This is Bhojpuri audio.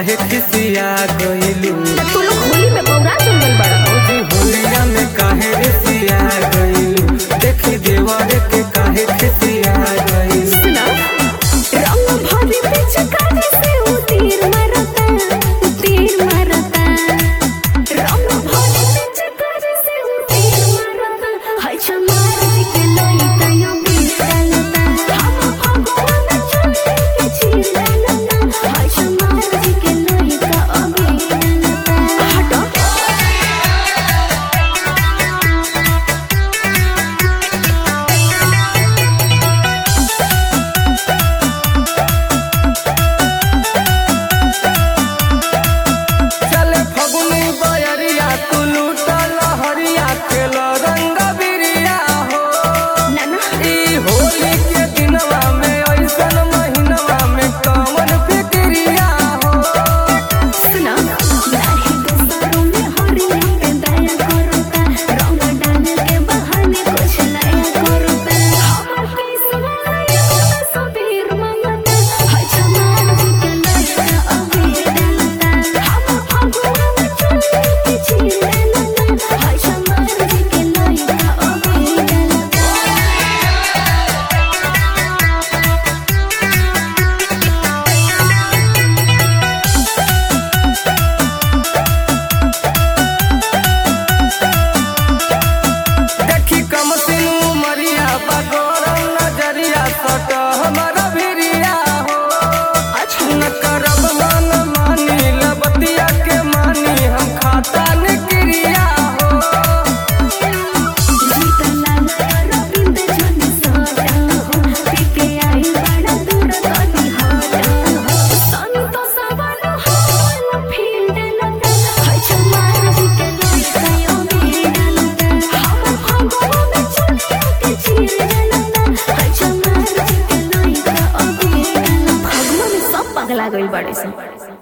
काहे खिसिया गइलू तू लोग होली में बौरा चल गइल बड़ा भौजी होलिया में काहे रिसिया गइलू देखी देवर के काहे खिसिया गइलू सुना रंग भरी पिचकारी से उ तीर मारता उ तीर मारता रंग भरी पिचकारी से उ तीर मारता हाय चमार के लइता यो बीर डालता हम भगवान चले के चीर डालता हाय चमार के लइता अबीर डालता हटो चले फगुनी बयरिया तू लूटा लहरिया खेल रंग बिरिया हो नाना ई होली के दिनवा में ऐसन महीनवा में कौन फिक्रिया हो सुना लाही दोस्तों में हरिया पे दया करता रंग डाल के बहाने कुछ नया करता हमर किस्मत सबीर मंगता हाय चमार जी के लइका अबीर डालता हम भगवान चले के चीर डालता हाय चमार जी के लइका अबीर डालता देखी कम सिनू मरिया बगोरल नजरिया सट हमारा भिरिया हो न करब मन मानी लबतिया के मानी हम खाता निक्रिया हो जीता लाला रविंद जन साटा हो पीके आई बड़ा दूर कदी हाटा हो संतोष वाला हो फील्ड लगा हाय चमार जी के लइका यो बीर डालता हम भगवान चले के चीर डालता हाय चमार जी के लइका अबीर डालता भगवान सब पगला गइल बाड़े सन